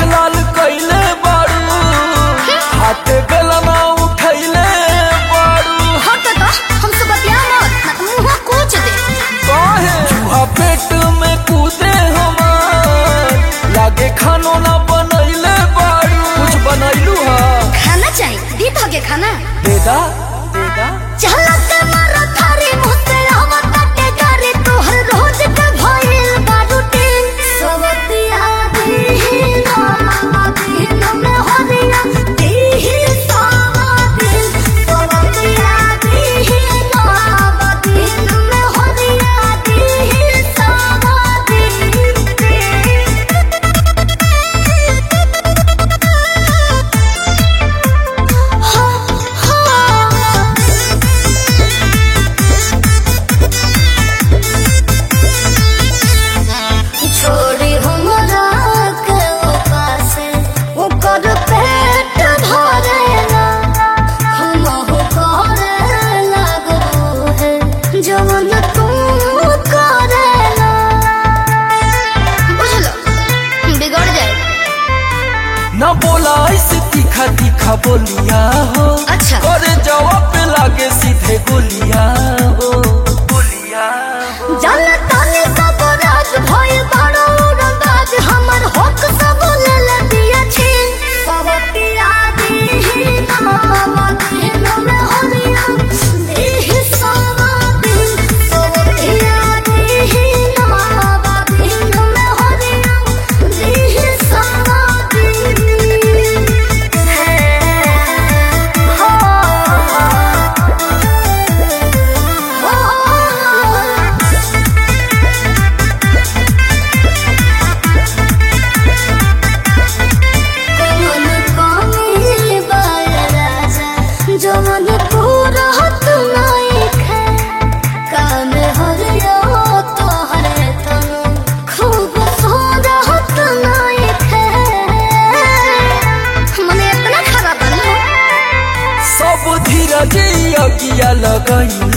लाल कैले बारू हाथे गलना उठैले बारू हट तो हमसे बतिया मत ना तो मुंह कूच दे काहे चूहा पेट में कूदे हमार लागे खानो ना बनैले बारू कुछ बनैलू हा खाना चाहिए दी तो के खाना देदा देदा चलत मारा थारी मुझसे हवा काटे करे तोहर रोज के भइल बारूटी सवतिया दी ना दिन में होरिया दी सावा दिन सवतिया दी ना दिन में होरिया दी सावा दिन हा हा छोड़ी हमरा के उपास ओकर पेट भरेला हम हो करे लगबो है जवन तू करेला बुझलो बिगड़ जाए ना बोला ऐसे तीखा तीखा बोलिया हो अच्छा। करे जवाब पे लागे सीधे गोलिया हो गोलिया हो जल तने सब राज भय बड़ो रंगाज हमर होक सब ले ले दिया छी सब पिया दी नाम दिन में होलिया देहि सावा दिन सब पिया दी नाम दिन में होलिया देहि सावा दिन है हो कमल कामिल बाल राजा जमन पूरा तुनाइक है काम हरियो तोहर तन खूब सोरा तुनाइक है मने इतना खराब बनो सब धीरज अगिया लगैले